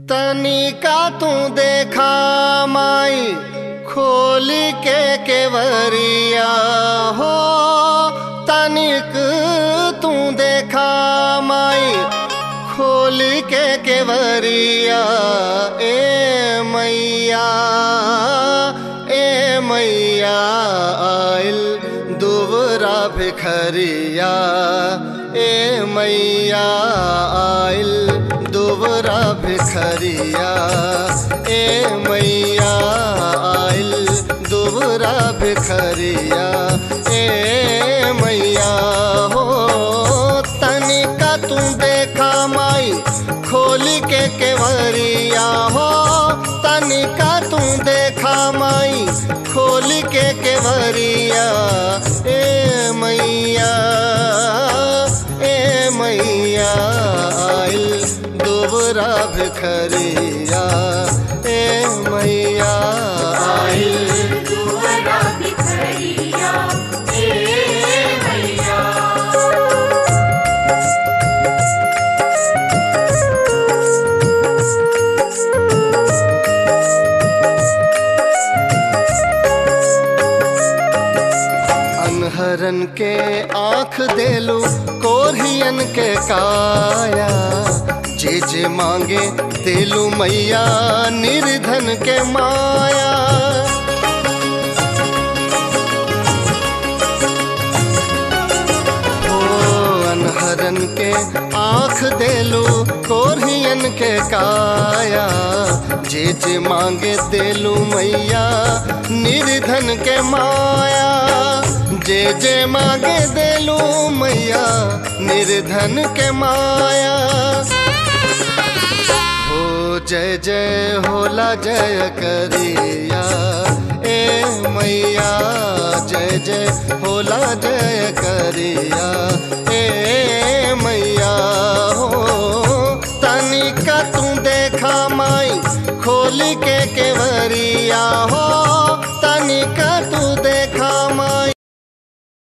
तनिका तू देखा माई खोली के केवरिया हो तनिक तू देखा माई खोली के केवरिया ए मैया ए मैया आइल दुबरा भिखरिया ए मैया आइल दुबरा भिखरिया ए मैया आइल दुबरा भिखरिया ए मैया हो तनिका तू देखा माई खोली के केवरिया हो तनिका तू देखा माई खोली के केवरिया ए मैया ए मैया आइल दुबरा भिखरिया ए मैया आइल दुआरा भिखरिया ए मैया अनहरन के आंख देलू कोरियन के काया जे जे मांगे देलू मैया निर्धन के माया ओ अनहरन के आंख देलू कोरियन के काया जे जे मांगे देलू मैया निर्धन के माया जे जे मांगे देलू मैया निर्धन के माया हो जय जय होला जय करिया ए मैया जय जय होला जय करिया ए मैया हो तनिका तू देखा माई खोली के केवरिया हो